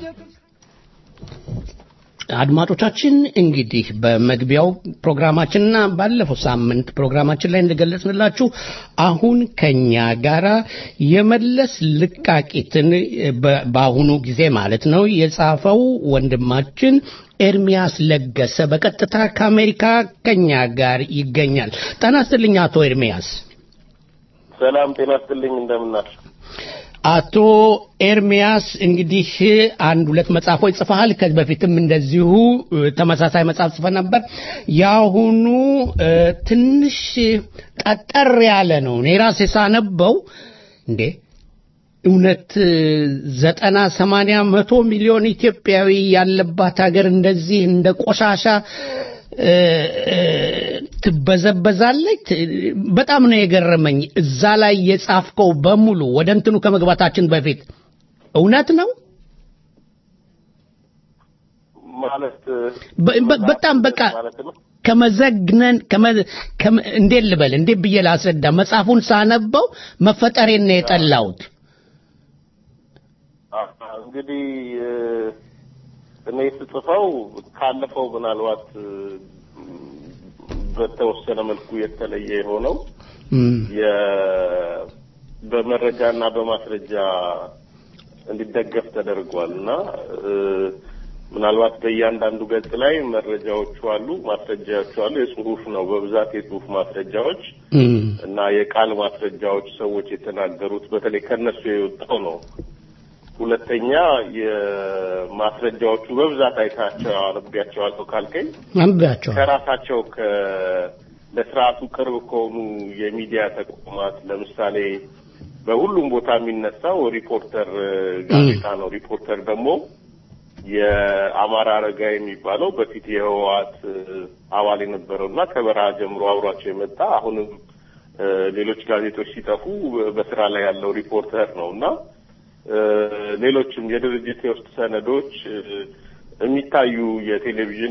አድማጮቻችን እንግዲህ በመግቢያው ፕሮግራማችንና ባለፈው ሳምንት ፕሮግራማችን ላይ እንደገለጽንላችሁ አሁን ከኛ ጋራ የመለስ ልቃቂትን በ- በአሁኑ ጊዜ ማለት ነው የጻፈው ወንድማችን ኤርሚያስ ለገሰ በቀጥታ ከአሜሪካ ከኛ ጋር ይገኛል። ጤና ይስጥልኝ አቶ ኤርሚያስ። ሰላም ጤና ይስጥልኝ እንደምናችሁ አቶ ኤርሚያስ እንግዲህ አንድ ሁለት መጽሐፎች ጽፈሃል። ከዚህ በፊትም እንደዚሁ እ፣ ተመሳሳይ መጽሐፍ ጽፈ ነበር። የአሁኑ እ፣ ትንሽ ጠጠር ያለ ነው። እኔ ራሴ ሳነበው እንዴ እውነት እ፣ ዘጠና ሰማንያ መቶ ሚሊዮን ኢትዮጵያዊ ያለባት ሀገር እንደዚህ እንደ ቆሻሻ እ፣ እ፣ ትበዘበዛለች። በጣም ነው የገረመኝ። እዛ ላይ የጻፍከው በሙሉ ወደ እንትኑ ከመግባታችን በፊት እውነት ነው። ማለት በ- በ- በጣም በቃ ማለት ነው ከመዘግነን ከመ- ከመ- እንዴት ልበል እንዴት ብዬ ላስረዳ? መጽሐፉን ሳነበው መፈጠሬን ነው የጠላሁት። አ- እንግዲህ እ፣ እኔ ስጽፈው ካለፈው ምናልባት እ፣ በተወሰነ መልኩ የተለየ የሆነው እም፣ የ- በመረጃና በማስረጃ እንዲደገፍ ተደርጓል እና እ፣ ምናልባት በእያንዳንዱ ገጽ ላይ መረጃዎቹ አሉ፣ ማስረጃዎቹ አሉ። የጽሁፍ ነው በብዛት የጽሁፍ ማስረጃዎች እም፣ እና የቃል ማስረጃዎች ሰዎች የተናገሩት በተለይ ከነሱ የወጣው ነው። ሁለተኛ የማስረጃዎቹ በብዛት አይታቸው አነቢያቸዋለሁ ካልከኝ አንብቤያቸዋለሁ። ከራሳቸው ከ ለስርዓቱ ቅርብ ከሆኑ የሚዲያ ተቋማት ለምሳሌ በሁሉም ቦታ የሚነሳው ሪፖርተር እ፣ ጋዜጣ ነው። ሪፖርተር ደግሞ የአማራ አረጋ የሚባለው በፊት የህወሓት እ፣ አባል የነበረው እና ከበረሃ ጀምሮ አብሯቸው የመጣ አሁንም እ፣ ሌሎች ጋዜጦች ሲጠፉ በስራ ላይ ያለው ሪፖርተር ነው እና እ፣ ሌሎችም የድርጅት የውስጥ ሰነዶች እ፣ የሚታዩ የቴሌቪዥን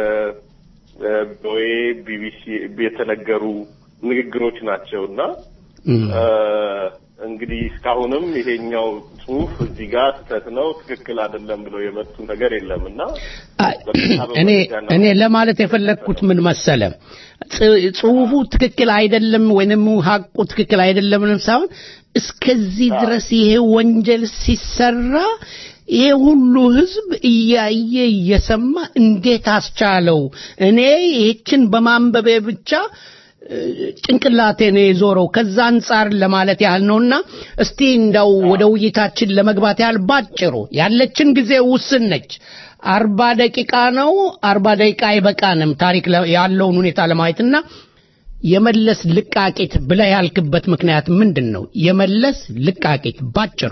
በኦኤ ቢቢሲ የተነገሩ ንግግሮች ናቸው እና እም። እ፣ እንግዲህ እስካሁንም ይሄኛው ጽሁፍ እዚህ ጋር ስህተት ነው፣ ትክክል አይደለም ብለው የመጡ ነገር የለም እና አይ፣ እኔ እኔ ለማለት የፈለግኩት ምን መሰለ ጽ- ጽሁፉ ትክክል አይደለም ወይንም ሀቁ ትክክል አይደለም ሳይሆን እስከዚህ ድረስ ይሄ ወንጀል ሲሰራ ይሄ ሁሉ ህዝብ እያየ እየሰማ እንዴት አስቻለው? እኔ ይህችን በማንበቤ ብቻ እ፣ ጭንቅላቴ ነው የዞረው። ከዛ አንጻር ለማለት ያህል ነውና እስቲ እንዳው ወደ ውይይታችን ለመግባት ያህል ባጭሩ ያለችን ጊዜ ውስን ነች። አርባ ደቂቃ ነው። አርባ ደቂቃ አይበቃንም ታሪክ ለ- ያለውን ሁኔታ ለማየትና የመለስ ልቃቂት ብለህ ያልክበት ምክንያት ምንድን ነው? የመለስ ልቃቂት ባጭሩ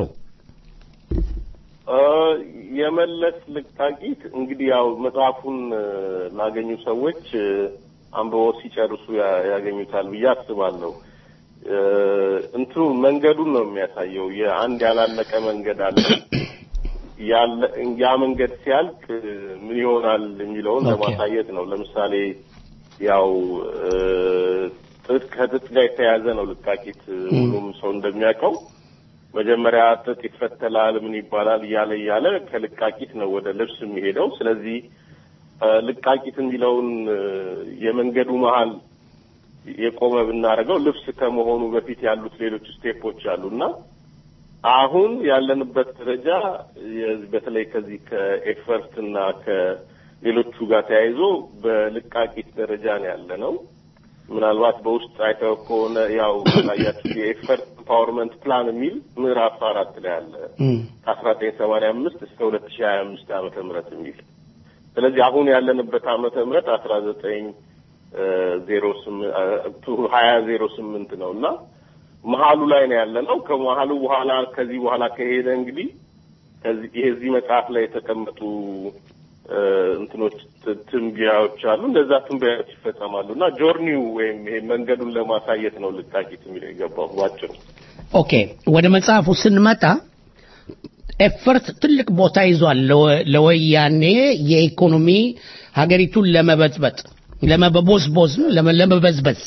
እ፣ የመለስ ልቃቂት እንግዲህ ያው መጽሐፉን እ፣ ላገኙ ሰዎች እ፣ አንብበው ሲጨርሱ ያ- ያገኙታል ብዬ አስባለሁ። እ፣ እንትኑ መንገዱን ነው የሚያሳየው። የአንድ ያላለቀ መንገድ አለ። ያለ ያ መንገድ ሲያልቅ እ፣ ምን ይሆናል የሚለውን ኦኬ። ለማሳየት ነው። ለምሳሌ ያው እ፣ ጥጥ ከጥጥ ጋር የተያያዘ ነው ልቃቂት እ፣ ሁሉም ሰው እንደሚያውቀው መጀመሪያ ጥጥ ይፈተላል፣ ምን ይባላል እያለ እያለ ከልቃቂት ነው ወደ ልብስ የሚሄደው። ስለዚህ እ፣ ልቃቂት የሚለውን እ፣ የመንገዱ መሀል የቆመ ብናደርገው ልብስ ከመሆኑ በፊት ያሉት ሌሎች ስቴፖች አሉና አሁን ያለንበት ደረጃ የ- በተለይ ከዚህ ከኤፈርት እና ከሌሎቹ ጋር ተያይዞ በልቃቂት ደረጃ ነው ያለ ነው። ምናልባት በውስጥ አይተው ከሆነ ያው ላያችሁ የኤፈርት ኢምፓወርመንት ፕላን የሚል ምዕራፍ አራት ላይ አለ ከአስራ ዘጠኝ ሰማንያ አምስት እስከ ሁለት ሺህ ሀያ አምስት ዓመተ ምህረት የሚል ስለዚህ አሁን ያለንበት ዓመተ ምህረት አስራ ዘጠኝ ዜሮ ስምንት ሀያ ዜሮ ስምንት ነው እና መሀሉ ላይ ነው ያለ ነው። ከመሀሉ በኋላ ከዚህ በኋላ ከሄደ እንግዲህ ከዚህ ይሄ እዚህ መጽሐፍ ላይ የተቀመጡ እ፣ እንትኖች ት- ትንበያዎች አሉ። እንደዛ ትንበያዎች ይፈጸማሉ እና ጆርኒው ወይም ይሄ መንገዱን ለማሳየት ነው ልቃቂት የሚለው የገባው ባጭሩ። ኦኬ ወደ መጽሐፉ ስንመጣ ኤፈርት ትልቅ ቦታ ይዟል ለወ- ለወያኔ የኢኮኖሚ ሀገሪቱን ለመበጥበጥ ለመበቦዝቦዝ ለመ- ለመበዝበዝ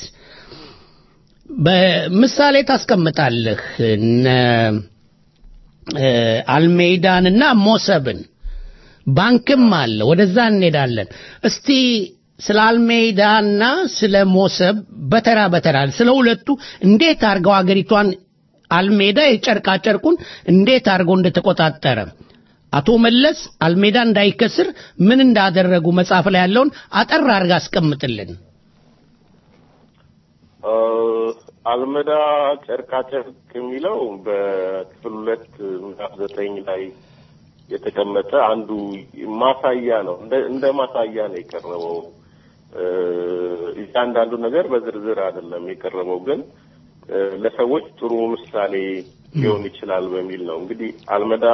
በምሳሌ ታስቀምጣለህ እነ እ፣ አልሜይዳንና ሞሰብን ባንክም አለ። ወደዛ እንሄዳለን። እስቲ ስለ አልሜዳና ስለ ሞሰብ በተራ በተራ ስለ ሁለቱ እንዴት አድርገው አገሪቷን አልሜዳ የጨርቃ ጨርቁን እንዴት አድርገው እንደተቆጣጠረ አቶ መለስ አልሜዳ እንዳይከስር ምን እንዳደረጉ መጽሐፍ ላይ ያለውን አጠር አድርጋ አስቀምጥልን። አልመዳ ጨርቃ ጨርቅ የሚለው በክፍል ሁለት ምዕራፍ ዘጠኝ ላይ የተቀመጠ አንዱ ማሳያ ነው። እንደ ማሳያ ነው የቀረበው። እያንዳንዱ ነገር በዝርዝር አይደለም የቀረበው፣ ግን ለሰዎች ጥሩ ምሳሌ ሊሆን ይችላል በሚል ነው። እንግዲህ አልመዳ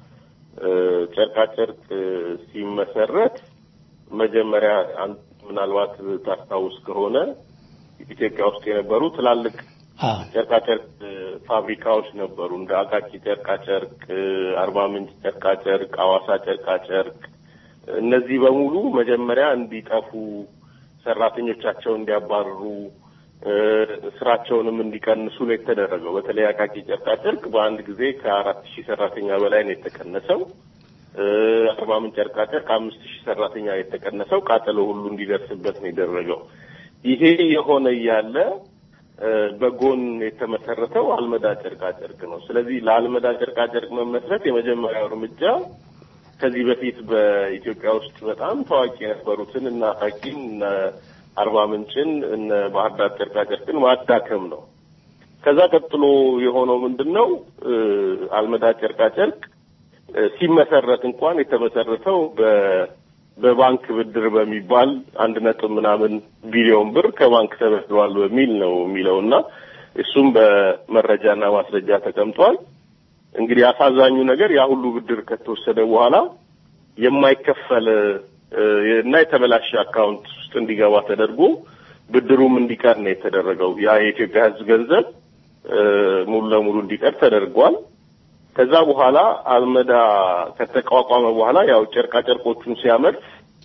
ጨርቃጨርቅ ሲመሰረት መጀመሪያ ምናልባት ታስታውስ ከሆነ ኢትዮጵያ ውስጥ የነበሩ ትላልቅ ጨርቃጨርቅ ፋብሪካዎች ነበሩ። እንደ አቃቂ ጨርቃጨርቅ፣ አርባ ምንጭ ጨርቃጨርቅ፣ አዋሳ ጨርቃጨርቅ እነዚህ በሙሉ መጀመሪያ እንዲጠፉ፣ ሰራተኞቻቸው እንዲያባርሩ፣ ስራቸውንም እንዲቀንሱ ነው የተደረገው። በተለይ አቃቂ ጨርቃጨርቅ በአንድ ጊዜ ከአራት ሺህ ሰራተኛ በላይ ነው የተቀነሰው። አርባ ምንጭ ጨርቃጨርቅ ከአምስት ሺህ ሰራተኛ የተቀነሰው ቃጠሎ ሁሉ እንዲደርስበት ነው የደረገው። ይሄ የሆነ እያለ በጎን የተመሰረተው አልመዳ ጨርቃጨርቅ ነው። ስለዚህ ለአልመዳ ጨርቃጨርቅ መመስረት የመጀመሪያው እርምጃ ከዚህ በፊት በኢትዮጵያ ውስጥ በጣም ታዋቂ የነበሩትን እነ አቃቂን፣ እነ አርባ ምንጭን፣ እነ ባህር ዳር ጨርቃጨርቅን ማዳከም ነው። ከዛ ቀጥሎ የሆነው ምንድን ነው? አልመዳ ጨርቃጨርቅ ሲመሰረት እንኳን የተመሰረተው በ በባንክ ብድር በሚባል አንድ ነጥብ ምናምን ቢሊዮን ብር ከባንክ ተበድሯል በሚል ነው የሚለው እና እሱም በመረጃና ማስረጃ ተቀምጧል። እንግዲህ አሳዛኙ ነገር ያ ሁሉ ብድር ከተወሰደ በኋላ የማይከፈል እና የተበላሸ አካውንት ውስጥ እንዲገባ ተደርጎ ብድሩም እንዲቀር ነው የተደረገው። ያ የኢትዮጵያ ሕዝብ ገንዘብ ሙሉ ለሙሉ እንዲቀር ተደርጓል። ከዛ በኋላ አልመዳ ከተቋቋመ በኋላ ያው ጨርቃ ጨርቆቹን ሲያመርት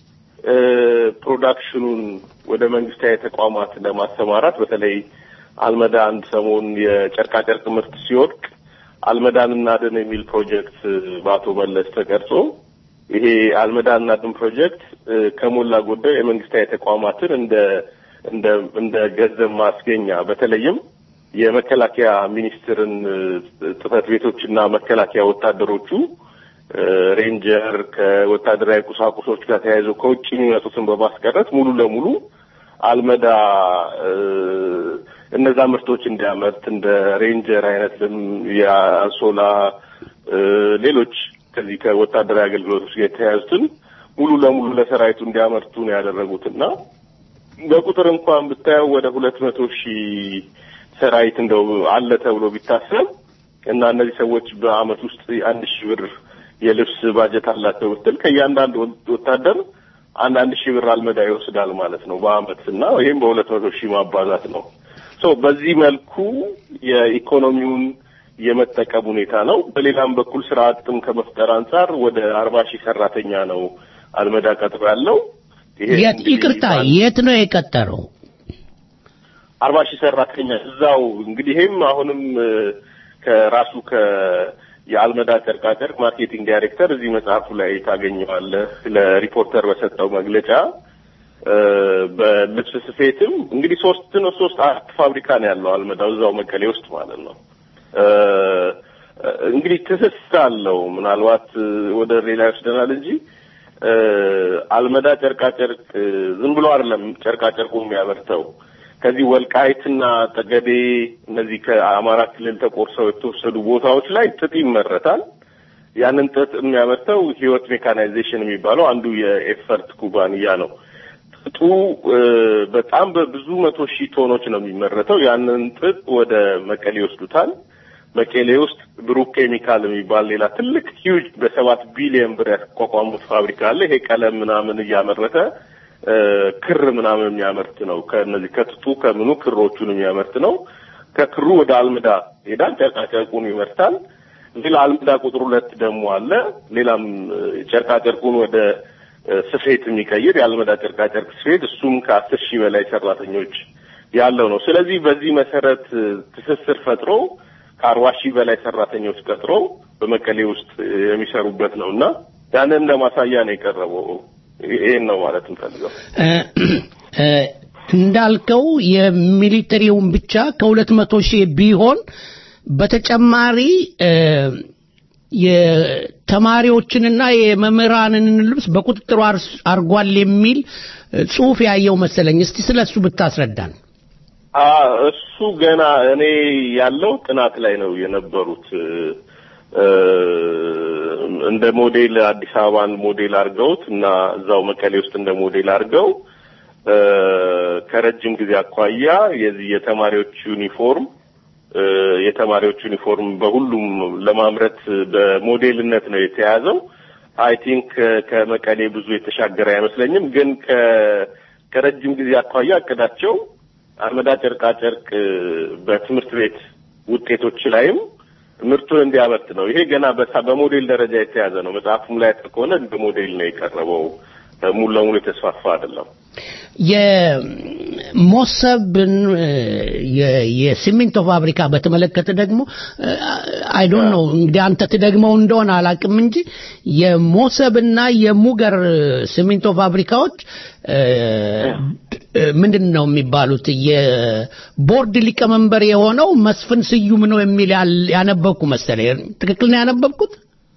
ፕሮዳክሽኑን ወደ መንግስታዊ ተቋማት ለማሰማራት በተለይ አልመዳ አንድ ሰሞን የጨርቃ ጨርቅ ምርት ሲወድቅ አልመዳን እናድን የሚል ፕሮጀክት በአቶ መለስ ተቀርጾ ይሄ አልመዳን እናድን ፕሮጀክት ከሞላ ጎደል የመንግስታዊ ተቋማትን እንደ እንደ እንደ ገንዘብ ማስገኛ በተለይም የመከላከያ ሚኒስትርን ጽህፈት ቤቶችና መከላከያ ወታደሮቹ ሬንጀር ከወታደራዊ ቁሳቁሶች ጋር ተያይዞ ከውጭ የሚመጡትን በማስቀረት ሙሉ ለሙሉ አልመዳ እነዛ ምርቶች እንዲያመርት እንደ ሬንጀር አይነት የአንሶላ ሌሎች ከዚህ ከወታደራዊ አገልግሎቶች ጋር የተያያዙትን ሙሉ ለሙሉ ለሰራዊቱ እንዲያመርቱ ነው ያደረጉትና በቁጥር እንኳን ብታየው ወደ ሁለት መቶ ሺህ ሰራዊት እንደው አለ ተብሎ ቢታሰብ እና እነዚህ ሰዎች በአመት ውስጥ አንድ ሺህ ብር የልብስ ባጀት አላቸው ብትል ከእያንዳንዱ ወታደር አንድ አንድ ሺህ ብር አልመዳ ይወስዳል ማለት ነው በአመት እና ይህም በሁለት መቶ ሺህ ማባዛት ነው። ሶ በዚህ መልኩ የኢኮኖሚውን የመጠቀም ሁኔታ ነው። በሌላም በኩል ስራ አጥም ከመፍጠር አንጻር ወደ አርባ ሺህ ሰራተኛ ነው አልመዳ ቀጥሮ ያለው። ይቅርታ የት ነው የቀጠረው? አርባ ሺህ ሰራተኛ እዛው እንግዲህ ይሄም አሁንም ከራሱ ከ የአልመዳ ጨርቃጨርቅ ማርኬቲንግ ዳይሬክተር እዚህ መጽሐፉ ላይ ታገኘዋለህ። ለሪፖርተር በሰጠው መግለጫ በልብስ ስፌትም እንግዲህ ሶስት ነው ሶስት አራት ፋብሪካ ነው ያለው አልመዳው እዛው መቀሌ ውስጥ ማለት ነው። እንግዲህ ትስስር አለው። ምናልባት ወደ ሌላ ይወስደናል እንጂ አልመዳ ጨርቃጨርቅ ዝም ብሎ አይደለም ጨርቃጨርቁ የሚያመርተው ከዚህ ወልቃይትና ጠገዴ እነዚህ ከአማራ ክልል ተቆርሰው የተወሰዱ ቦታዎች ላይ ጥጥ ይመረታል። ያንን ጥጥ የሚያመርተው ህይወት ሜካናይዜሽን የሚባለው አንዱ የኤፈርት ኩባንያ ነው። ጥጡ በጣም በብዙ መቶ ሺህ ቶኖች ነው የሚመረተው። ያንን ጥጥ ወደ መቀሌ ይወስዱታል። መቀሌ ውስጥ ብሩክ ኬሚካል የሚባል ሌላ ትልቅ ሂውጅ በሰባት ቢሊዮን ብር ያቋቋሙት ፋብሪካ አለ። ይሄ ቀለም ምናምን እያመረተ ክር ምናምን የሚያመርት ነው። ከነዚህ ከጥጡ ከምኑ ክሮቹን የሚያመርት ነው። ከክሩ ወደ አልምዳ ሄዳል። ጨርቃ ጨርቁን ይመርታል። ሌላ አልምዳ ቁጥር ሁለት ደግሞ አለ። ሌላም ጨርቃ ጨርቁን ወደ ስፌት የሚቀይር የአልመዳ ጨርቃ ጨርቅ ስፌት፣ እሱም ከአስር ሺህ በላይ ሰራተኞች ያለው ነው። ስለዚህ በዚህ መሰረት ትስስር ፈጥሮ ከአርባ ሺህ በላይ ሰራተኞች ቀጥሮ በመቀሌ ውስጥ የሚሰሩበት ነው እና ያንን እንደ ማሳያ ነው የቀረበው። ይሄን ነው ማለት እንፈልገው። እንዳልከው የሚሊተሪውን ብቻ ከሁለት መቶ ሺህ ቢሆን በተጨማሪ የተማሪዎችንና የመምህራንን ልብስ በቁጥጥሩ አርጓል የሚል ጽሁፍ ያየው መሰለኝ። እስቲ ስለ እሱ ብታስረዳን። እሱ ገና እኔ ያለው ጥናት ላይ ነው የነበሩት። እንደ ሞዴል አዲስ አበባን ሞዴል አድርገውት እና እዛው መቀሌ ውስጥ እንደ ሞዴል አድርገው ከረጅም ጊዜ አኳያ የዚህ የተማሪዎች ዩኒፎርም የተማሪዎች ዩኒፎርም በሁሉም ለማምረት በሞዴልነት ነው የተያዘው። አይ ቲንክ ከመቀሌ ብዙ የተሻገረ አይመስለኝም። ግን ከረጅም ጊዜ አኳያ እቅዳቸው አመዳ ጨርቃ ጨርቅ በትምህርት ቤት ውጤቶች ላይም ምርቱን እንዲያመርት ነው። ይሄ ገና በሞዴል ደረጃ የተያዘ ነው። መጽሐፉም ላይ ከሆነ በሞዴል ነው የቀረበው። ሙሉ ለሙሉ የተስፋፋ አይደለም። የሞሰብን የሲሚንቶ ፋብሪካ በተመለከተ ደግሞ አይ ዶንት ኖ እንግዲህ አንተ ትደግመው እንደሆነ አላቅም እንጂ የሞሰብና የሙገር ሲሚንቶ ፋብሪካዎች ምንድን ነው የሚባሉት የቦርድ ሊቀመንበር የሆነው መስፍን ስዩም ነው የሚል ያነበብኩ መሰለኝ። ትክክል ነው ያነበብኩት?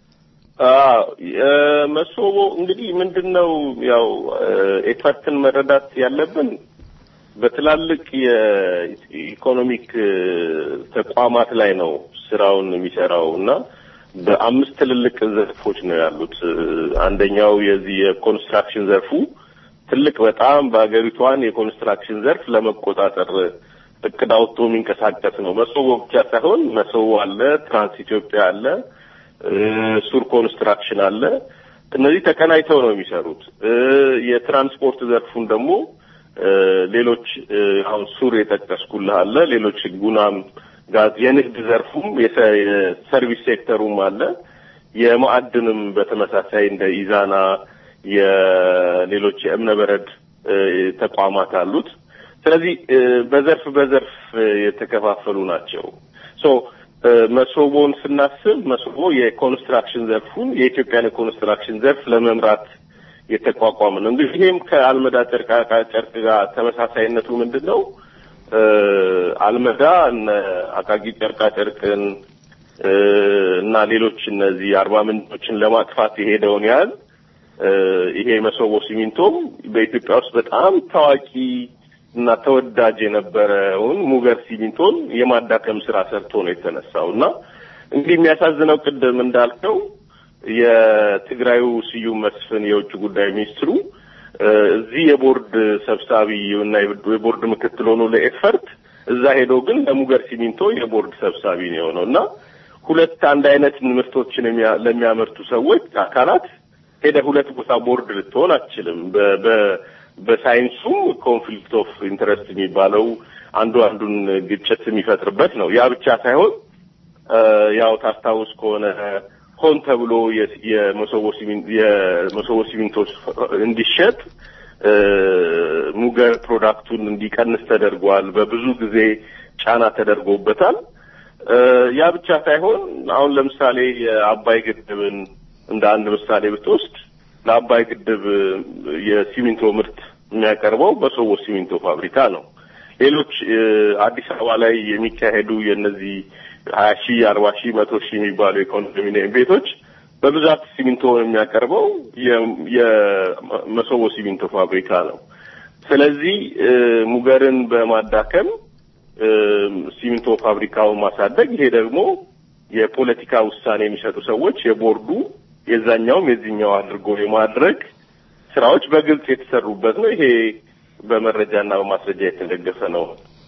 መሶቦ እንግዲህ ምንድን ነው ያው ኤፈርትን መረዳት ያለብን በትላልቅ የኢኮኖሚክ ተቋማት ላይ ነው ስራውን የሚሰራው እና በአምስት ትልልቅ ዘርፎች ነው ያሉት። አንደኛው የዚህ የኮንስትራክሽን ዘርፉ ትልቅ በጣም በሀገሪቷን የኮንስትራክሽን ዘርፍ ለመቆጣጠር እቅድ አውጥቶ የሚንቀሳቀስ ነው። መሶቦ ብቻ ሳይሆን መሶቦ አለ፣ ትራንስ ኢትዮጵያ አለ፣ ሱር ኮንስትራክሽን አለ። እነዚህ ተቀናይተው ነው የሚሰሩት። የትራንስፖርት ዘርፉን ደግሞ ሌሎች አሁን ሱር የጠቀስኩልህ አለ፣ ሌሎች ጉናም ጋዝ፣ የንግድ ዘርፉም የሰርቪስ ሴክተሩም አለ። የማዕድንም በተመሳሳይ እንደ ኢዛና የሌሎች የእብነ በረድ ተቋማት አሉት። ስለዚህ በዘርፍ በዘርፍ የተከፋፈሉ ናቸው። ሶ መሶቦን ስናስብ መሶቦ የኮንስትራክሽን ዘርፉን የኢትዮጵያን የኮንስትራክሽን ዘርፍ ለመምራት የተቋቋመ ነው። እንግዲህ ይሄም ከአልመዳ ጨርቃ ጨርቅ ጋር ተመሳሳይነቱ ምንድን ነው? አልመዳ እነ አቃቂ ጨርቃ ጨርቅን እና ሌሎች እነዚህ አርባ ምንጮችን ለማጥፋት የሄደውን ያህል ይሄ መሶቦ ሲሚንቶም በኢትዮጵያ ውስጥ በጣም ታዋቂ እና ተወዳጅ የነበረውን ሙገር ሲሚንቶን የማዳከም ስራ ሰርቶ ነው የተነሳው እና እንግዲህ የሚያሳዝነው ቅድም እንዳልከው የትግራዩ ስዩም መስፍን የውጭ ጉዳይ ሚኒስትሩ እዚህ የቦርድ ሰብሳቢ እና የቦርድ ምክትል ሆኖ ለኤፈርት እዛ ሄዶ ግን ለሙገር ሲሚንቶ የቦርድ ሰብሳቢ ነው የሆነው እና ሁለት አንድ አይነት ምርቶችን ለሚያመርቱ ሰዎች አካላት ሄደ ሁለት ቦታ ቦርድ ልትሆን አትችልም። በሳይንሱም ኮንፍሊክት ኦፍ ኢንተረስት የሚባለው አንዱ አንዱን ግጭት የሚፈጥርበት ነው። ያ ብቻ ሳይሆን ያው ታስታውስ ከሆነ ሆን ተብሎ የመሶቦ ሲሚንቶ እንዲሸጥ ሙገር ፕሮዳክቱን እንዲቀንስ ተደርጓል። በብዙ ጊዜ ጫና ተደርጎበታል። ያ ብቻ ሳይሆን አሁን ለምሳሌ የአባይ ግድብን እንደ አንድ ምሳሌ ብትወስድ ለአባይ ግድብ የሲሚንቶ ምርት የሚያቀርበው በሶቦ ሲሚንቶ ፋብሪካ ነው። ሌሎች አዲስ አበባ ላይ የሚካሄዱ የእነዚህ ሀያ ሺህ አርባ ሺህ መቶ ሺህ የሚባሉ የኮንዶሚኒየም ቤቶች በብዛት ሲሚንቶ የሚያቀርበው የመሶቦ ሲሚንቶ ፋብሪካ ነው። ስለዚህ ሙገርን በማዳከም ሲሚንቶ ፋብሪካውን ማሳደግ፣ ይሄ ደግሞ የፖለቲካ ውሳኔ የሚሰጡ ሰዎች የቦርዱ የዛኛውም የዚህኛው አድርጎ የማድረግ ስራዎች በግልጽ የተሰሩበት ነው። ይሄ በመረጃና በማስረጃ የተደገፈ ነው።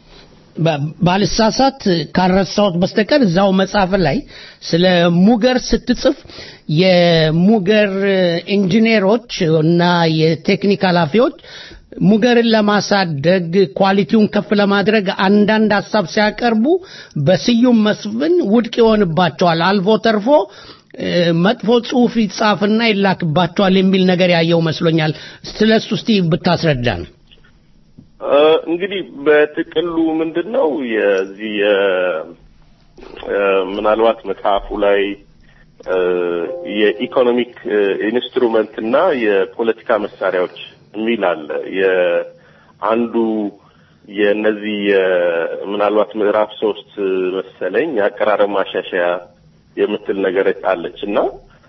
ባልሳሳት ካልረሳሁት በስተቀር እዛው መጽሐፍ ላይ ስለ ሙገር ስትጽፍ የሙገር ኢንጂነሮች እና የቴክኒክ ኃላፊዎች ሙገርን ለማሳደግ ኳሊቲውን ከፍ ለማድረግ አንዳንድ ሀሳብ ሲያቀርቡ በስዩም መስፍን ውድቅ ይሆንባቸዋል። አልፎ ተርፎ መጥፎ ጽሁፍ ይጻፍና ይላክባቸዋል የሚል ነገር ያየው መስሎኛል። ስለሱ እስቲ ብታስረዳን። እንግዲህ በጥቅሉ ምንድን ነው የዚህ ምናልባት መጽሐፉ ላይ የኢኮኖሚክ ኢንስትሩመንት እና የፖለቲካ መሳሪያዎች የሚል አለ። የአንዱ የእነዚህ ምናልባት ምዕራፍ ሶስት መሰለኝ የአቀራረብ ማሻሻያ የምትል ነገር አለች እና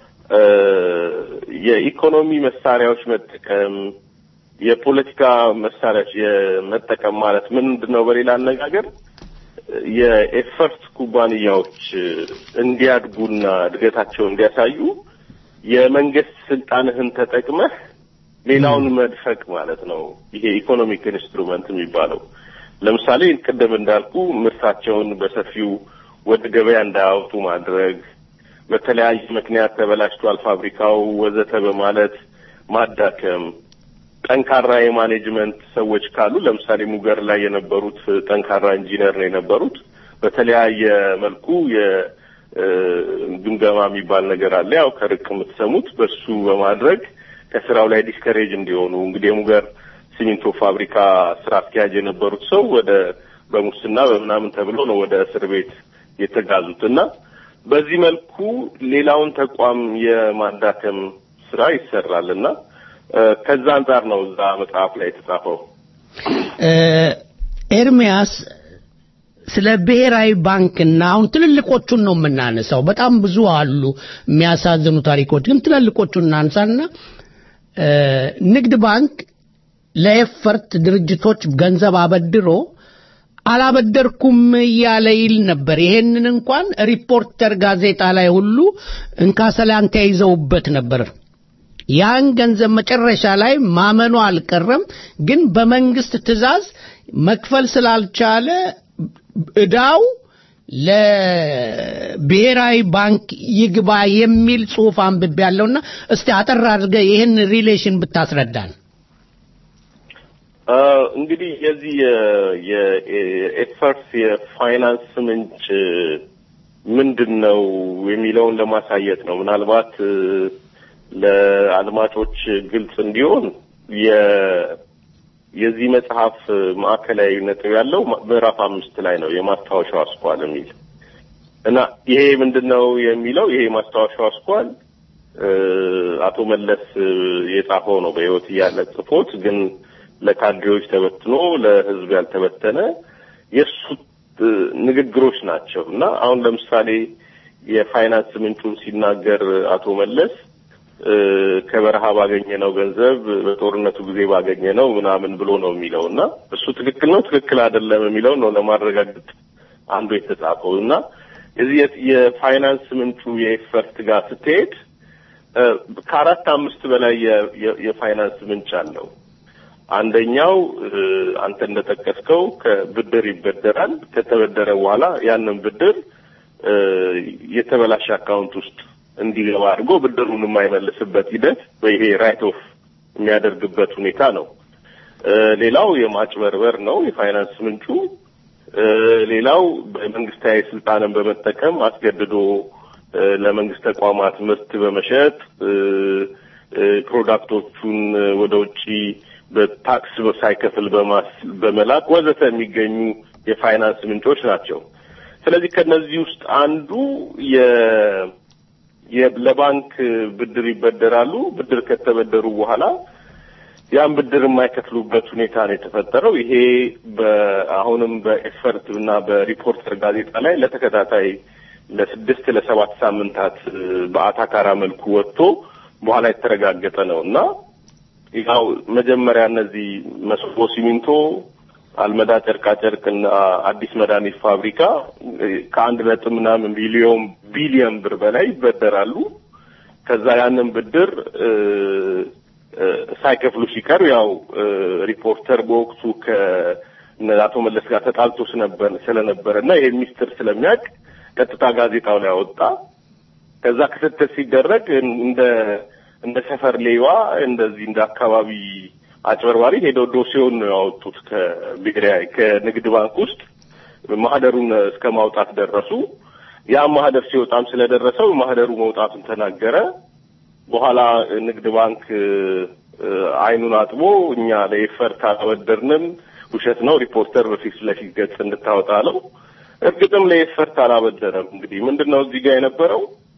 የኢኮኖሚ መሳሪያዎች መጠቀም የፖለቲካ መሳሪያዎች የመጠቀም ማለት ምንድን ነው? በሌላ አነጋገር የኤፈርት ኩባንያዎች እንዲያድጉና እድገታቸውን እንዲያሳዩ የመንግስት ስልጣንህን ተጠቅመህ ሌላውን መድፈቅ ማለት ነው። ይሄ ኢኮኖሚክ ኢንስትሩመንት የሚባለው ለምሳሌ ቅድም እንዳልኩ ምርታቸውን በሰፊው ወደ ገበያ እንዳያወጡ ማድረግ፣ በተለያየ ምክንያት ተበላሽቷል ፋብሪካው ወዘተ በማለት ማዳከም፣ ጠንካራ የማኔጅመንት ሰዎች ካሉ ለምሳሌ ሙገር ላይ የነበሩት ጠንካራ ኢንጂነር ነው የነበሩት። በተለያየ መልኩ የግምገማ የሚባል ነገር አለ። ያው ከርቅ የምትሰሙት በሱ በማድረግ ከስራው ላይ ዲስከሬጅ እንዲሆኑ እንግዲህ የሙገር ሲሚንቶ ፋብሪካ ስራ አስኪያጅ የነበሩት ሰው ወደ በሙስና በምናምን ተብሎ ነው ወደ እስር ቤት የተጋዙት እና በዚህ መልኩ ሌላውን ተቋም የማዳከም ስራ ይሰራል እና ከዛ አንጻር ነው እዛ መጽሐፍ ላይ የተጻፈው። ኤርሚያስ ስለ ብሔራዊ ባንክና አሁን ትልልቆቹን ነው የምናነሳው። በጣም ብዙ አሉ የሚያሳዝኑ ታሪኮች፣ ግን ትልልቆቹን እናንሳና ንግድ ባንክ ለኤፈርት ድርጅቶች ገንዘብ አበድሮ አላበደርኩም እያለ ይል ነበር። ይሄንን እንኳን ሪፖርተር ጋዜጣ ላይ ሁሉ እንካሰላንታ ይዘውበት ነበር። ያን ገንዘብ መጨረሻ ላይ ማመኑ አልቀረም። ግን በመንግስት ትዕዛዝ መክፈል ስላልቻለ እዳው ለብሔራዊ ባንክ ይግባ የሚል ጽሁፍ አንብቤ ያለውና እስቲ አጠር አድርገህ ይህን ሪሌሽን ብታስረዳን። እንግዲህ የዚህ የኤፈርት የፋይናንስ ምንጭ ምንድን ነው የሚለውን ለማሳየት ነው። ምናልባት ለአድማጮች ግልጽ እንዲሆን የዚህ መጽሐፍ ማዕከላዊ ነጥብ ያለው ምዕራፍ አምስት ላይ ነው የማስታወሻው አስኳል የሚል እና ይሄ ምንድን ነው የሚለው ይሄ ማስታወሻው አስኳል አቶ መለስ የጻፈው ነው በህይወት እያለ ጽፎት ግን ለካድሬዎች ተበትኖ ለህዝብ ያልተበተነ የእሱ ንግግሮች ናቸው እና አሁን ለምሳሌ የፋይናንስ ምንጩን ሲናገር አቶ መለስ ከበረሃ ባገኘነው ገንዘብ በጦርነቱ ጊዜ ባገኘነው ምናምን ብሎ ነው የሚለው እና እሱ ትክክል ነው ትክክል አይደለም የሚለው ነው ለማረጋገጥ አንዱ የተጻፈው እና እዚህ የፋይናንስ ምንጩ የኤፈርት ጋር ስትሄድ ከአራት አምስት በላይ የፋይናንስ ምንጭ አለው። አንደኛው አንተ እንደጠቀስከው ከብድር ይበደራል። ከተበደረ በኋላ ያንን ብድር የተበላሸ አካውንት ውስጥ እንዲገባ አድርጎ ብድሩን የማይመልስበት ሂደት ይሄ ራይት ኦፍ የሚያደርግበት ሁኔታ ነው። ሌላው የማጭበርበር ነው የፋይናንስ ምንጩ። ሌላው በመንግስታዊ ስልጣንን በመጠቀም አስገድዶ ለመንግስት ተቋማት ምርት በመሸጥ ፕሮዳክቶቹን ወደ ውጭ በታክስ ሳይከፍል በመላክ ወዘተ የሚገኙ የፋይናንስ ምንጮች ናቸው። ስለዚህ ከነዚህ ውስጥ አንዱ ለባንክ ብድር ይበደራሉ። ብድር ከተበደሩ በኋላ ያን ብድር የማይከፍሉበት ሁኔታ ነው የተፈጠረው። ይሄ አሁንም በኤፈርት እና በሪፖርተር ጋዜጣ ላይ ለተከታታይ ለስድስት ለሰባት ሳምንታት በአታካራ መልኩ ወጥቶ በኋላ የተረጋገጠ ነው እና ያው መጀመሪያ እነዚህ መስቦ ሲሚንቶ፣ አልመዳ ጨርቃ ጨርቅና አዲስ መድኃኒት ፋብሪካ ከአንድ ነጥብ ምናምን ቢሊዮን ቢሊዮን ብር በላይ ይበደራሉ። ከዛ ያንን ብድር ሳይከፍሉ ሲቀር ያው ሪፖርተር በወቅቱ ከአቶ መለስ ጋር ተጣልቶ ስለነበረ እና ይሄ ሚስጥር ስለሚያውቅ ቀጥታ ጋዜጣው ላይ አወጣ። ከዛ ክትትል ሲደረግ እንደ እንደ ሰፈር ሌባ እንደዚህ እንደ አካባቢ አጭበርባሪ ሄደው ዶሴውን ነው ያወጡት ከብሔራዊ ከንግድ ባንክ ውስጥ ማህደሩን እስከ ማውጣት ደረሱ። ያ ማህደር ሲወጣም ስለደረሰው ማህደሩ መውጣቱን ተናገረ። በኋላ ንግድ ባንክ አይኑን አጥቦ እኛ ለኤፈርት አላበደርንም፣ ውሸት ነው፣ ሪፖርተር በፊት ለፊት ገጽ እንድታወጣ አለው። እርግጥም ለኤፈርት አላበደረም። እንግዲህ ምንድን ነው እዚህ ጋር የነበረው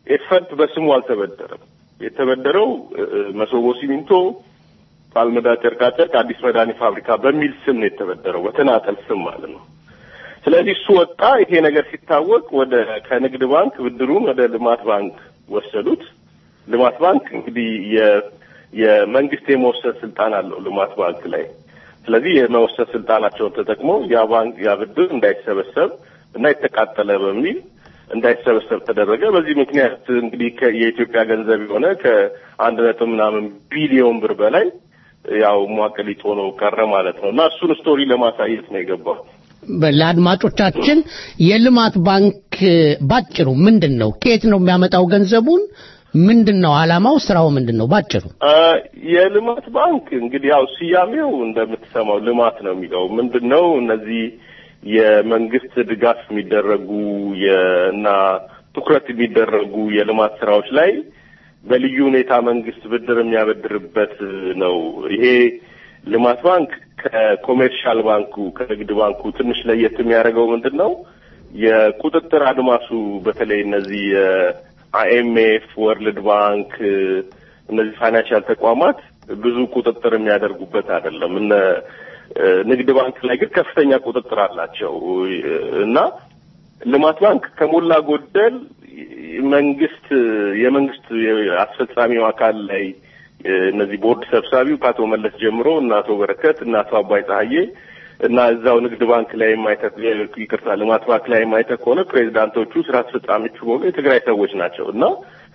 ኤፈርት በስሙ አልተበደረም። የተበደረው መሶቦ ሲሚንቶ፣ ፓልመዳ ጨርቃጨርቅ፣ አዲስ መድኃኒት ፋብሪካ በሚል ስም ነው የተበደረው፣ በተናጠል ስም ማለት ነው። ስለዚህ እሱ ወጣ። ይሄ ነገር ሲታወቅ ወደ ከንግድ ባንክ ብድሩን ወደ ልማት ባንክ ወሰዱት። ልማት ባንክ እንግዲህ የመንግስት የመወሰን ስልጣን አለው ልማት ባንክ ላይ። ስለዚህ የመወሰን ስልጣናቸውን ተጠቅመው ያ ባንክ ያ ብድር እንዳይሰበሰብ እና የተቃጠለ በሚል እንዳይሰበሰብ ተደረገ። በዚህ ምክንያት እንግዲህ የኢትዮጵያ ገንዘብ የሆነ ከአንድ ነጥብ ምናምን ቢሊዮን ብር በላይ ያው ሟቀሊጦ ነው ቀረ ማለት ነው እና እሱን ስቶሪ ለማሳየት ነው የገባው። ለአድማጮቻችን የልማት ባንክ ባጭሩ ምንድን ነው? ከየት ነው የሚያመጣው ገንዘቡን? ምንድን ነው አላማው? ስራው ምንድን ነው? ባጭሩ የልማት ባንክ እንግዲህ ያው ስያሜው እንደምትሰማው ልማት ነው የሚለው ምንድን ነው እነዚህ የመንግስት ድጋፍ የሚደረጉ እና ትኩረት የሚደረጉ የልማት ስራዎች ላይ በልዩ ሁኔታ መንግስት ብድር የሚያበድርበት ነው። ይሄ ልማት ባንክ ከኮሜርሻል ባንኩ ከንግድ ባንኩ ትንሽ ለየት የሚያደርገው ምንድን ነው? የቁጥጥር አድማሱ በተለይ እነዚህ የአይኤምኤፍ፣ ወርልድ ባንክ እነዚህ ፋይናንሻል ተቋማት ብዙ ቁጥጥር የሚያደርጉበት አይደለም። እነ ንግድ ባንክ ላይ ግን ከፍተኛ ቁጥጥር አላቸው እና ልማት ባንክ ከሞላ ጎደል መንግስት የመንግስት አስፈጻሚው አካል ላይ እነዚህ ቦርድ ሰብሳቢው ከአቶ መለስ ጀምሮ እና አቶ በረከት እና አቶ አባይ ፀሐዬ እና እዛው ንግድ ባንክ ላይ የማይተ ይቅርታ ልማት ባንክ ላይ የማይተ ከሆነ ፕሬዚዳንቶቹ ስራ አስፈጻሚዎቹ በሆኑ የትግራይ ሰዎች ናቸው እና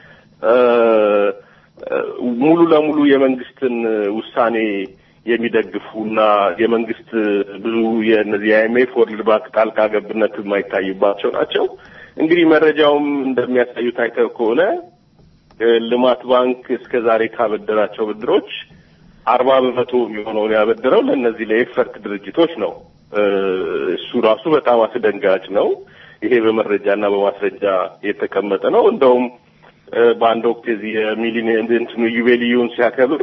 ሙሉ ለሙሉ የመንግስትን ውሳኔ የሚደግፉና የመንግስት ብዙ የእነዚህ የአይኤምኤፍ ወርልድ ባንክ ጣልቃ ገብነት የማይታይባቸው ናቸው። እንግዲህ መረጃውም እንደሚያሳዩት አይተው ከሆነ ልማት ባንክ እስከ ዛሬ ካበደራቸው ብድሮች አርባ በመቶ የሚሆነውን ያበደረው ለእነዚህ ለኤፈርት ድርጅቶች ነው። እሱ ራሱ በጣም አስደንጋጭ ነው። ይሄ በመረጃና በማስረጃ የተቀመጠ ነው። እንደውም በአንድ ወቅት የዚህ የሚሊኒየም እንትኑ ዩቤልዩን ሲያከብር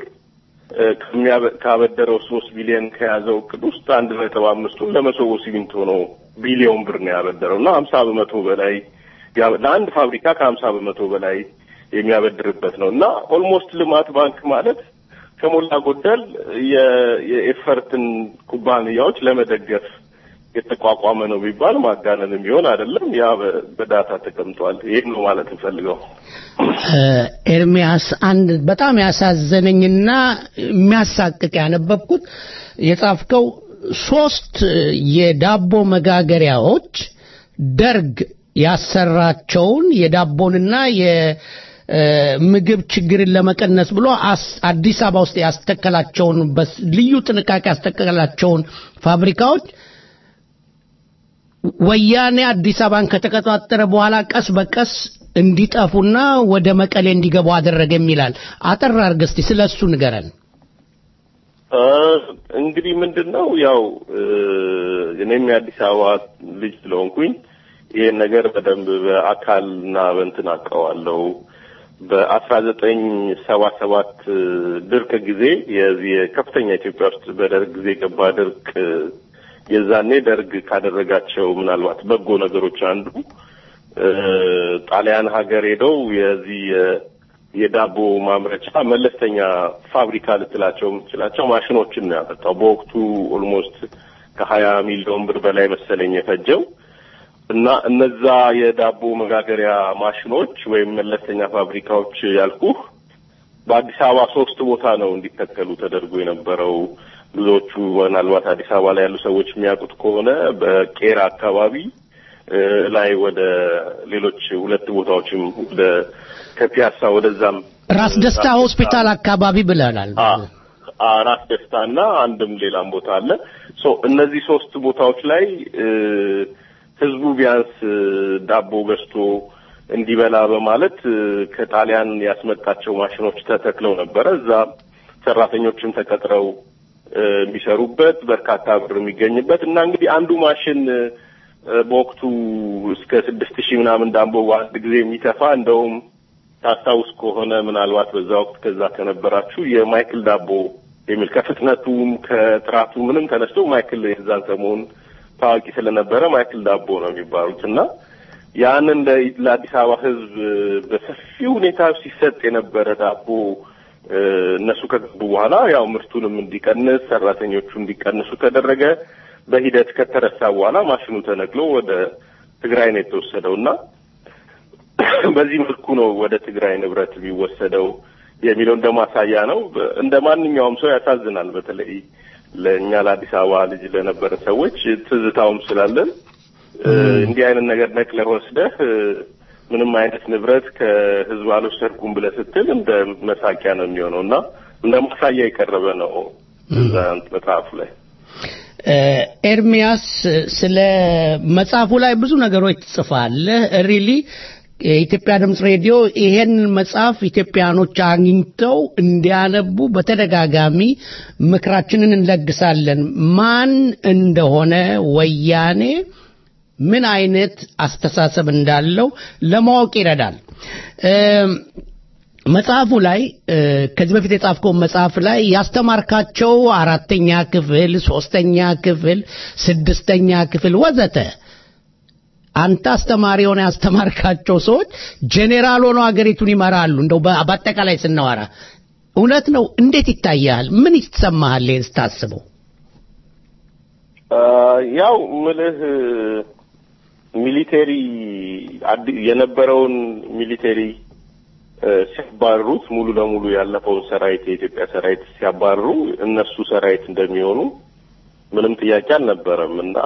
ካበደረው ሶስት ቢሊዮን ከያዘው እቅድ ውስጥ አንድ ነጥብ አምስቱን ለመሶቦ ሲሚንቶ ነው ቢሊዮን ብር ነው ያበደረው እና ሀምሳ በመቶ በላይ ለአንድ ፋብሪካ ከሀምሳ በመቶ በላይ የሚያበድርበት ነው እና ኦልሞስት ልማት ባንክ ማለት ከሞላ ጎደል የኤፈርትን ኩባንያዎች ለመደገፍ የተቋቋመ ነው ቢባል ማጋነን የሚሆን አይደለም። ያ በዳታ ተቀምጧል። ይህን ነው ማለት እንፈልገው። ኤርሚያስ፣ አንድ በጣም ያሳዘነኝና የሚያሳቅቅ ያነበብኩት የጻፍከው ሶስት የዳቦ መጋገሪያዎች ደርግ ያሰራቸውን የዳቦንና የምግብ ችግርን ለመቀነስ ብሎ አዲስ አበባ ውስጥ ያስተከላቸውን ልዩ ጥንቃቄ ያስተከላቸውን ፋብሪካዎች ወያኔ አዲስ አበባን ከተቆጣጠረ በኋላ ቀስ በቀስ እንዲጠፉና ወደ መቀሌ እንዲገቡ አደረገ የሚላል። አጠር አድርገህ እስቲ ስለ እሱ ንገረን። እንግዲህ ምንድን ነው ያው እኔም የአዲስ አበባ ልጅ ስለሆንኩኝ ይህን ነገር በደንብ በአካልና በእንትን አውቀዋለሁ። በአስራ ዘጠኝ ሰባ ሰባት ድርቅ ጊዜ የዚህ ከፍተኛ ኢትዮጵያ ውስጥ በደርግ ጊዜ የገባ ድርቅ የዛኔ ደርግ ካደረጋቸው ምናልባት በጎ ነገሮች አንዱ ጣሊያን ሀገር ሄደው የዚህ የዳቦ ማምረቻ መለስተኛ ፋብሪካ ልትላቸው የምትችላቸው ማሽኖችን ነው ያመጣው። በወቅቱ ኦልሞስት ከሀያ ሚሊዮን ብር በላይ መሰለኝ የፈጀው እና እነዛ የዳቦ መጋገሪያ ማሽኖች ወይም መለስተኛ ፋብሪካዎች ያልኩህ በአዲስ አበባ ሶስት ቦታ ነው እንዲተከሉ ተደርጎ የነበረው። ብዙዎቹ ምናልባት አዲስ አበባ ላይ ያሉ ሰዎች የሚያውቁት ከሆነ በቄራ አካባቢ ላይ ወደ ሌሎች ሁለት ቦታዎችም ወደ ከፒያሳ ወደዛም ራስ ደስታ ሆስፒታል አካባቢ ብለናል። ራስ ደስታ እና አንድም ሌላም ቦታ አለ። ሶ እነዚህ ሶስት ቦታዎች ላይ ህዝቡ ቢያንስ ዳቦ ገዝቶ እንዲበላ በማለት ከጣሊያን ያስመጣቸው ማሽኖች ተተክለው ነበረ። እዛ ሰራተኞችም ተቀጥረው የሚሰሩበት በርካታ ብር የሚገኝበት እና እንግዲህ አንዱ ማሽን በወቅቱ እስከ ስድስት ሺህ ምናምን ዳቦ በአንድ ጊዜ የሚተፋ እንደውም ታስታውስ ከሆነ ምናልባት በዛ ወቅት ከዛ ከነበራችሁ የማይክል ዳቦ የሚል ከፍጥነቱም ከጥራቱ ምንም ተነስቶ ማይክል የዛን ሰሞን ታዋቂ ስለነበረ ማይክል ዳቦ ነው የሚባሉት እና ያንን ለአዲስ አበባ ሕዝብ በሰፊ ሁኔታ ሲሰጥ የነበረ ዳቦ እነሱ ከገቡ በኋላ ያው ምርቱንም እንዲቀንስ ሰራተኞቹ እንዲቀንሱ ተደረገ። በሂደት ከተረሳ በኋላ ማሽኑ ተነቅሎ ወደ ትግራይ ነው የተወሰደው እና በዚህ መልኩ ነው ወደ ትግራይ ንብረት የሚወሰደው የሚለው እንደ ማሳያ ነው። እንደ ማንኛውም ሰው ያሳዝናል። በተለይ ለእኛ ለአዲስ አበባ ልጅ ለነበረ ሰዎች ትዝታውም ስላለን እንዲህ አይነት ነገር ነቅለህ ወስደህ ምንም አይነት ንብረት ከህዝብ አልወሰድኩም ብለህ ስትል እንደ መሳቂያ ነው የሚሆነው እና እንደ ማሳያ የቀረበ ነው እዛ መጽሐፉ ላይ። ኤርሚያስ ስለ መጽሐፉ ላይ ብዙ ነገሮች ትጽፋለህ። ሪሊ የኢትዮጵያ ድምፅ ሬዲዮ ይሄን መጽሐፍ ኢትዮጵያኖች አግኝተው እንዲያነቡ በተደጋጋሚ ምክራችንን እንለግሳለን። ማን እንደሆነ ወያኔ ምን አይነት አስተሳሰብ እንዳለው ለማወቅ ይረዳል። መጽሐፉ ላይ ከዚህ በፊት የጻፍከውን መጽሐፍ ላይ ያስተማርካቸው አራተኛ ክፍል፣ ሶስተኛ ክፍል፣ ስድስተኛ ክፍል ወዘተ አንተ አስተማሪ የሆነ ያስተማርካቸው ሰዎች ጄኔራል ሆነው ሀገሪቱን ይመራሉ። እንደው በአጠቃላይ ስናወራ እውነት ነው። እንዴት ይታያል? ምን ይሰማሃል ስታስበው? ያው ምልህ ሚሊቴሪ የነበረውን ሚሊቴሪ ሲያባርሩት ሙሉ ለሙሉ ያለፈውን ሰራዊት የኢትዮጵያ ሰራዊት ሲያባርሩ እነሱ ሰራዊት እንደሚሆኑ ምንም ጥያቄ አልነበረም እና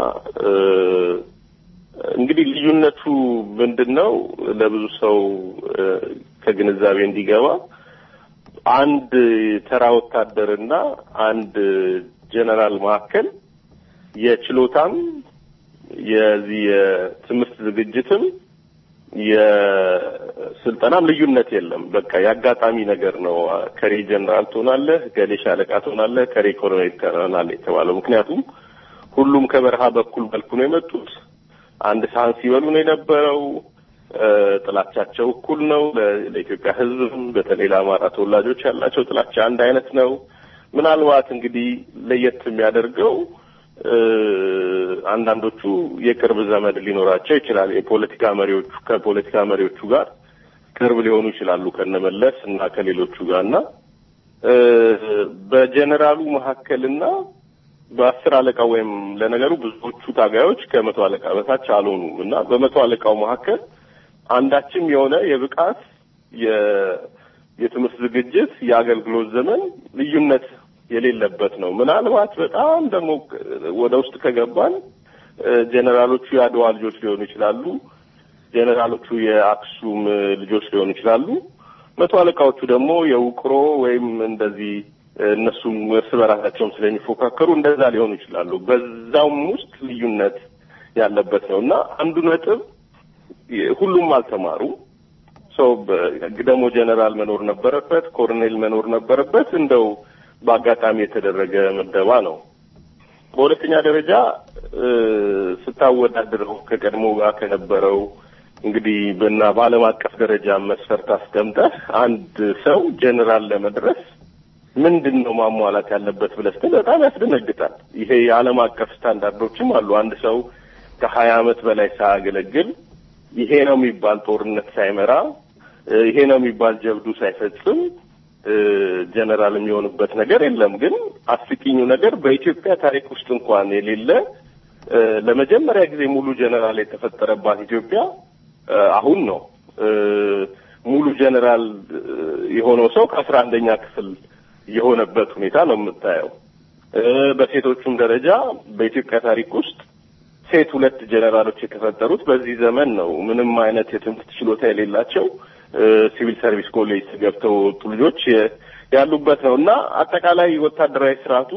እንግዲህ ልዩነቱ ምንድን ነው? ለብዙ ሰው ከግንዛቤ እንዲገባ አንድ ተራ ወታደርና አንድ ጀነራል መካከል የችሎታም የዚህ የትምህርት ዝግጅትም የስልጠናም ልዩነት የለም። በቃ የአጋጣሚ ነገር ነው። ከሬ ጀነራል ትሆናለህ፣ ገሌ ሻለቃ ትሆናለህ፣ ከሬ ኮሎኔል ትሆናለህ የተባለው ምክንያቱም ሁሉም ከበረሃ በኩል መልኩ ነው የመጡት። አንድ ሳህን ሲበሉ ነው የነበረው። ጥላቻቸው እኩል ነው። ለኢትዮጵያ ሕዝብም በተለይ ለአማራ ተወላጆች ያላቸው ጥላቻ አንድ አይነት ነው። ምናልባት እንግዲህ ለየት የሚያደርገው አንዳንዶቹ የቅርብ ዘመድ ሊኖራቸው ይችላል። የፖለቲካ መሪዎቹ ከፖለቲካ መሪዎቹ ጋር ቅርብ ሊሆኑ ይችላሉ ከነመለስ እና ከሌሎቹ ጋር እና በጀኔራሉ መካከልና በአስር አለቃ ወይም ለነገሩ ብዙዎቹ ታጋዮች ከመቶ አለቃ በታች አልሆኑም እና በመቶ አለቃው መካከል አንዳችም የሆነ የብቃት የትምህርት ዝግጅት የአገልግሎት ዘመን ልዩነት የሌለበት ነው። ምናልባት በጣም ደግሞ ወደ ውስጥ ከገባን ጀኔራሎቹ የአድዋ ልጆች ሊሆኑ ይችላሉ። ጀኔራሎቹ የአክሱም ልጆች ሊሆኑ ይችላሉ። መቶ አለቃዎቹ ደግሞ የውቅሮ ወይም እንደዚህ እነሱም እርስ በራሳቸውም ስለሚፎካከሩ እንደዛ ሊሆኑ ይችላሉ። በዛውም ውስጥ ልዩነት ያለበት ነው እና አንዱ ነጥብ ሁሉም አልተማሩ ሰው ደግሞ ጀነራል መኖር ነበረበት፣ ኮሎኔል መኖር ነበረበት። እንደው በአጋጣሚ የተደረገ ምደባ ነው። በሁለተኛ ደረጃ ስታወዳድረው ከቀድሞ ጋር ከነበረው እንግዲህ በና በዓለም አቀፍ ደረጃ መስፈርት አስቀምጠህ አንድ ሰው ጀነራል ለመድረስ ምንድን ነው ማሟላት ያለበት ብለህ ስትል በጣም ያስደነግጣል። ይሄ የዓለም አቀፍ ስታንዳርዶችም አሉ። አንድ ሰው ከሀያ ዓመት በላይ ሳያገለግል ይሄ ነው የሚባል ጦርነት ሳይመራ ይሄ ነው የሚባል ጀብዱ ሳይፈጽም ጀነራል የሚሆንበት ነገር የለም። ግን አስቂኙ ነገር በኢትዮጵያ ታሪክ ውስጥ እንኳን የሌለ ለመጀመሪያ ጊዜ ሙሉ ጀነራል የተፈጠረባት ኢትዮጵያ አሁን ነው። ሙሉ ጀነራል የሆነው ሰው ከአስራ አንደኛ ክፍል የሆነበት ሁኔታ ነው የምታየው። በሴቶቹም ደረጃ በኢትዮጵያ ታሪክ ውስጥ ሴት ሁለት ጀነራሎች የተፈጠሩት በዚህ ዘመን ነው። ምንም አይነት የትምህርት ችሎታ የሌላቸው ሲቪል ሰርቪስ ኮሌጅ ገብተው ወጡ ልጆች ያሉበት ነው እና አጠቃላይ ወታደራዊ ስርዓቱ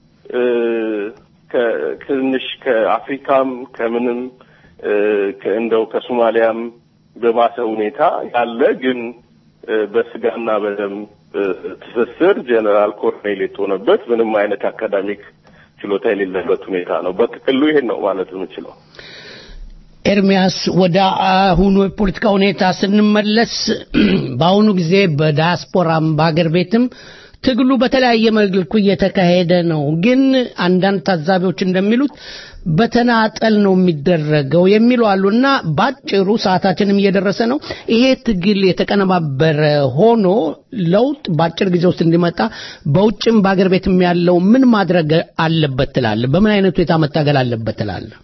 ትንሽ ከአፍሪካም ከምንም እንደው ከሶማሊያም በባሰ ሁኔታ ያለ ግን በስጋና በደም ትስስር ጀነራል ኮሎኔል የተሆነበት ምንም አይነት አካዳሚክ ችሎታ የሌለበት ሁኔታ ነው። በጥቅሉ ይሄን ነው ማለት የምችለው። ኤርሚያስ ወደ አሁኑ የፖለቲካ ሁኔታ ስንመለስ በአሁኑ ጊዜ በዳያስፖራም በአገር ቤትም ትግሉ በተለያየ መልኩ እየተካሄደ ነው። ግን አንዳንድ ታዛቢዎች እንደሚሉት በተናጠል ነው የሚደረገው የሚሉ አሉና ባጭሩ ሰዓታችንም እየደረሰ ነው። ይሄ ትግል የተቀነባበረ ሆኖ ለውጥ በአጭር ጊዜ ውስጥ እንዲመጣ በውጭም በአገር ቤትም ያለው ምን ማድረግ አለበት ትላለህ? በምን አይነት ሁኔታ መታገል አለበት ትላለህ?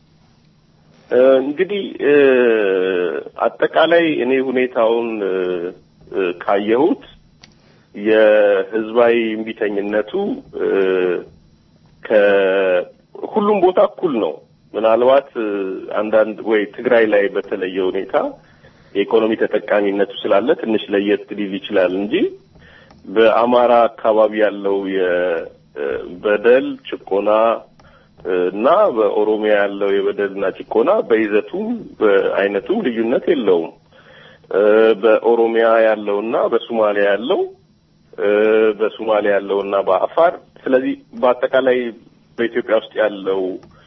እንግዲህ አጠቃላይ እኔ ሁኔታውን ካየሁት የህዝባዊ እምቢተኝነቱ ከሁሉም ቦታ እኩል ነው። ምናልባት አንዳንድ ወይ ትግራይ ላይ በተለየ ሁኔታ የኢኮኖሚ ተጠቃሚነቱ ስላለ ትንሽ ለየት ሊል ይችላል እንጂ በአማራ አካባቢ ያለው የበደል ጭቆና እና በኦሮሚያ ያለው የበደልና ጭቆና በይዘቱም በአይነቱም ልዩነት የለውም። በኦሮሚያ ያለውና በሶማሊያ ያለው በሶማሊያ ያለውና በአፋር ስለዚህ በአጠቃላይ በኢትዮጵያ ውስጥ ያለው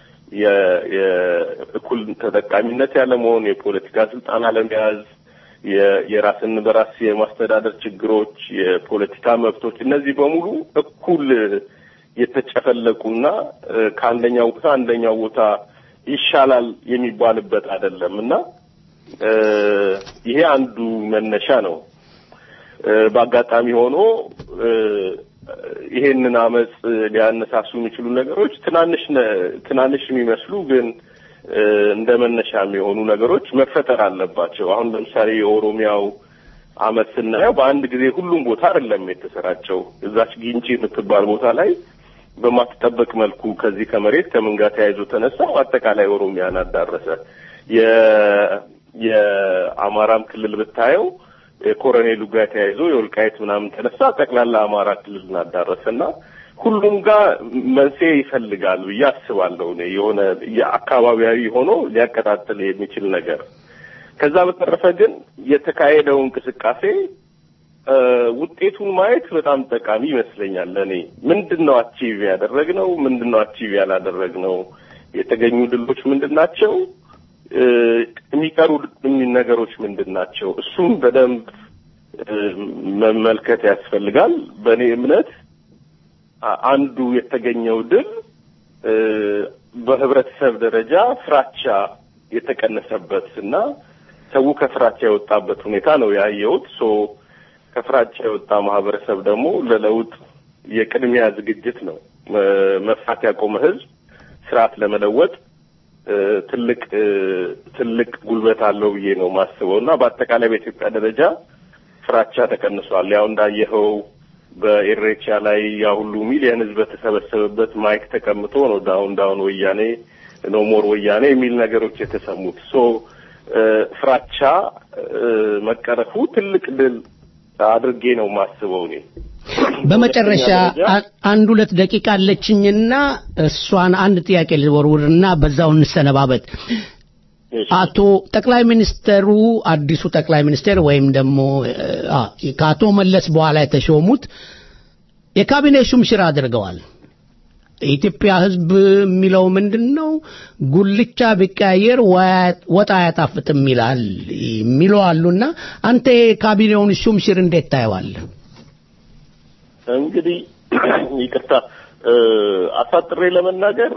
የእኩል ተጠቃሚነት ያለመሆን፣ የፖለቲካ ስልጣን አለመያዝ፣ የራስን በራስ የማስተዳደር ችግሮች፣ የፖለቲካ መብቶች እነዚህ በሙሉ እኩል የተጨፈለቁና ከአንደኛው ቦታ አንደኛው ቦታ ይሻላል የሚባልበት አይደለም እና ይሄ አንዱ መነሻ ነው። በአጋጣሚ ሆኖ ይሄንን አመፅ ሊያነሳሱ የሚችሉ ነገሮች ትናንሽ ትናንሽ የሚመስሉ ግን እንደ መነሻ የሚሆኑ ነገሮች መፈጠር አለባቸው። አሁን ለምሳሌ የኦሮሚያው አመት ስናየው በአንድ ጊዜ ሁሉም ቦታ አይደለም የተሰራጨው። እዛች ጊንጪ የምትባል ቦታ ላይ በማትጠበቅ መልኩ ከዚህ ከመሬት ከምን ጋር ተያይዞ ተነሳ አጠቃላይ ኦሮሚያን አዳረሰ። የአማራም ክልል ብታየው የኮሎኔሉ ጋር ተያይዞ የወልቃይት ምናምን ተነሳ ጠቅላላ አማራ ክልልን አዳረሰና ሁሉም ጋር መንስኤ ይፈልጋል ብዬ አስባለሁ። እኔ የሆነ የአካባቢያዊ ሆኖ ሊያቀጣጥል የሚችል ነገር ከዛ በተረፈ ግን የተካሄደው እንቅስቃሴ ውጤቱን ማየት በጣም ጠቃሚ ይመስለኛል። ለእኔ ምንድን ነው አቺቭ ያደረግነው? ምንድን ነው አቺቭ ያላደረግነው? የተገኙ ድሎች ምንድን ናቸው? የሚቀሩ ነገሮች ምንድን ናቸው? እሱም በደንብ መመልከት ያስፈልጋል። በእኔ እምነት አንዱ የተገኘው ድል በህብረተሰብ ደረጃ ፍራቻ የተቀነሰበት እና ሰው ከፍራቻ የወጣበት ሁኔታ ነው ያየሁት። ሶ ከፍራቻ የወጣ ማህበረሰብ ደግሞ ለለውጥ የቅድሚያ ዝግጅት ነው። መፍራት ያቆመ ህዝብ ስርዓት ለመለወጥ ትልቅ ትልቅ ጉልበት አለው ብዬ ነው ማስበው እና በአጠቃላይ በኢትዮጵያ ደረጃ ፍራቻ ተቀንሷል። ያው እንዳየኸው በኢሬቻ ላይ ያ ሁሉ ሚሊየን ህዝብ በተሰበሰበበት ማይክ ተቀምጦ ነው ዳውን ዳውን ወያኔ ኖ ሞር ወያኔ የሚል ነገሮች የተሰሙት። ሶ ፍራቻ መቀረፉ ትልቅ ድል አድርጌ ነው ማስበው እኔ። በመጨረሻ አንድ ሁለት ደቂቃ አለችኝና እሷን አንድ ጥያቄ ልወርውርና በዛው እንሰነባበት። አቶ ጠቅላይ ሚኒስተሩ አዲሱ ጠቅላይ ሚኒስቴር ወይም ደግሞ ከአቶ መለስ በኋላ የተሾሙት የካቢኔ ሹምሽር አድርገዋል። የኢትዮጵያ ሕዝብ የሚለው ምንድን ነው? ጉልቻ ቢቀያየር ወጥ አያጣፍጥም ይላል የሚሉ አሉና አንተ የካቢኔውን ሹምሽር እንዴት ታየዋለህ? እንግዲህ ይቅርታ አሳጥሬ ለመናገር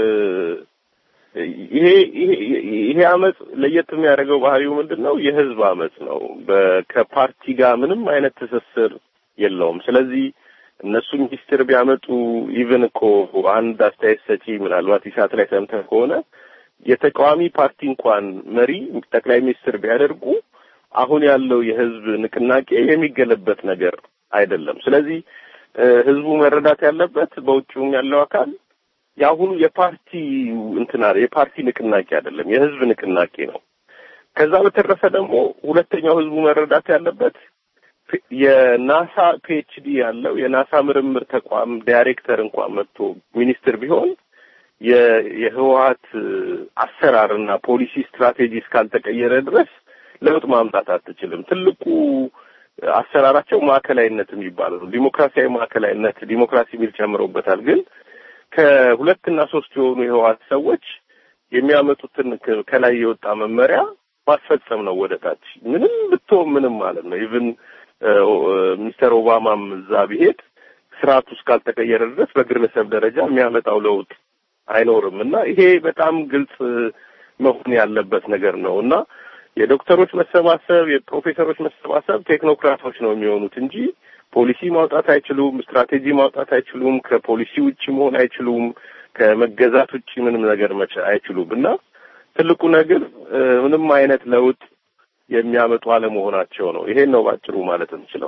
ይሄ ይሄ አመፅ ለየት የሚያደርገው ባህሪው ምንድን ነው? የህዝብ አመፅ ነው። ከፓርቲ ጋር ምንም አይነት ትስስር የለውም። ስለዚህ እነሱ ሚኒስትር ቢያመጡ ኢቭን እኮ አንድ አስተያየት ሰጪ ምናልባት ኢሳት ላይ ሰምተህ ከሆነ የተቃዋሚ ፓርቲ እንኳን መሪ ጠቅላይ ሚኒስትር ቢያደርጉ አሁን ያለው የህዝብ ንቅናቄ የሚገለበት ነገር አይደለም። ስለዚህ ህዝቡ መረዳት ያለበት በውጭውም ያለው አካል የአሁኑ የፓርቲ እንትና የፓርቲ ንቅናቄ አይደለም፣ የህዝብ ንቅናቄ ነው። ከዛ በተረፈ ደግሞ ሁለተኛው ህዝቡ መረዳት ያለበት የናሳ ፒኤችዲ ያለው የናሳ ምርምር ተቋም ዳይሬክተር እንኳን መጥቶ ሚኒስትር ቢሆን የህወሀት አሰራርና ፖሊሲ ስትራቴጂ እስካልተቀየረ ድረስ ለውጥ ማምጣት አትችልም። ትልቁ አሰራራቸው ማዕከላዊነት የሚባለው ነው። ዲሞክራሲያዊ ማዕከላዊነት ዲሞክራሲ የሚል ጨምረውበታል። ግን ከሁለትና ሶስት የሆኑ የህወሀት ሰዎች የሚያመጡትን ከላይ የወጣ መመሪያ ማስፈጸም ነው ወደ ታች ምንም ብትሆን ምንም ማለት ነው። ኢቭን ሚስተር ኦባማም እዛ ቢሄድ ስርዓቱ እስካልተቀየረ ድረስ በግለሰብ ደረጃ የሚያመጣው ለውጥ አይኖርም እና ይሄ በጣም ግልጽ መሆን ያለበት ነገር ነው እና የዶክተሮች መሰባሰብ የፕሮፌሰሮች መሰባሰብ ቴክኖክራቶች ነው የሚሆኑት እንጂ ፖሊሲ ማውጣት አይችሉም፣ ስትራቴጂ ማውጣት አይችሉም፣ ከፖሊሲ ውጭ መሆን አይችሉም፣ ከመገዛት ውጭ ምንም ነገር መቻ አይችሉም እና ትልቁ ነገር ምንም አይነት ለውጥ የሚያመጡ አለመሆናቸው ነው። ይሄን ነው ባጭሩ ማለት የምችለው።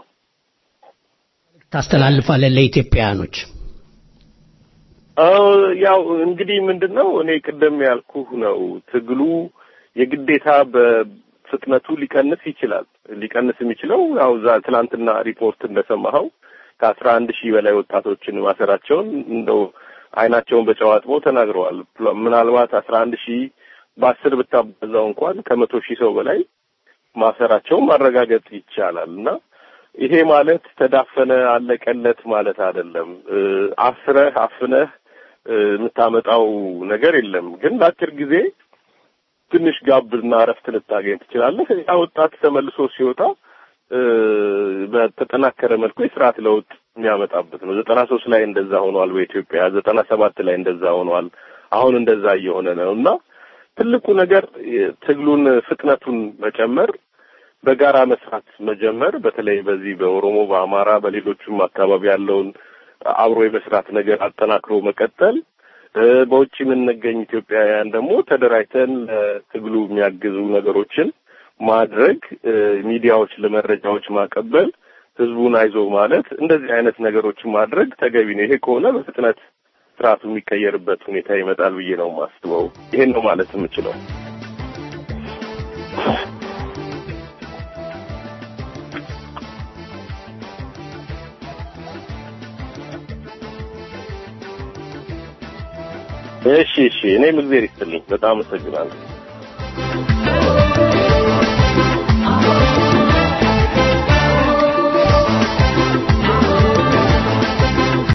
ታስተላልፋለህ ለኢትዮጵያውያኖች? ያው እንግዲህ ምንድን ነው እኔ ቅድም ያልኩህ ነው ትግሉ የግዴታ በፍጥነቱ ሊቀንስ ይችላል። ሊቀንስ የሚችለው ያው ዛ ትናንትና ሪፖርት እንደሰማኸው ከአስራ አንድ ሺህ በላይ ወጣቶችን ማሰራቸውን እንደው አይናቸውን በጨው አጥበው ተናግረዋል። ምናልባት አስራ አንድ ሺህ በአስር ብታበዛው እንኳን ከመቶ ሺህ ሰው በላይ ማሰራቸውን ማረጋገጥ ይቻላል እና ይሄ ማለት ተዳፈነ አለቀለት ማለት አይደለም። አስረህ አፍነህ የምታመጣው ነገር የለም። ግን ለአጭር ጊዜ ትንሽ ጋብና እረፍት ልታገኝ ትችላለህ። ያ ወጣት ተመልሶ ሲወጣ በተጠናከረ መልኩ የስርዓት ለውጥ የሚያመጣበት ነው። ዘጠና ሶስት ላይ እንደዛ ሆኗል በኢትዮጵያ ዘጠና ሰባት ላይ እንደዛ ሆኗል። አሁን እንደዛ እየሆነ ነው እና ትልቁ ነገር ትግሉን ፍጥነቱን መጨመር፣ በጋራ መስራት መጀመር፣ በተለይ በዚህ በኦሮሞ በአማራ በሌሎቹም አካባቢ ያለውን አብሮ የመስራት ነገር አጠናክሮ መቀጠል በውጭ የምንገኝ ኢትዮጵያውያን ደግሞ ተደራጅተን ለትግሉ የሚያግዙ ነገሮችን ማድረግ፣ ሚዲያዎች ለመረጃዎች ማቀበል፣ ህዝቡን አይዞ ማለት እንደዚህ አይነት ነገሮችን ማድረግ ተገቢ ነው። ይሄ ከሆነ በፍጥነት ስርዓቱ የሚቀየርበት ሁኔታ ይመጣል ብዬ ነው የማስበው። ይሄን ነው ማለት የምችለው። እሺ እሺ፣ እኔም እግዜር ይስጥልኝ። በጣም አመሰግናለሁ።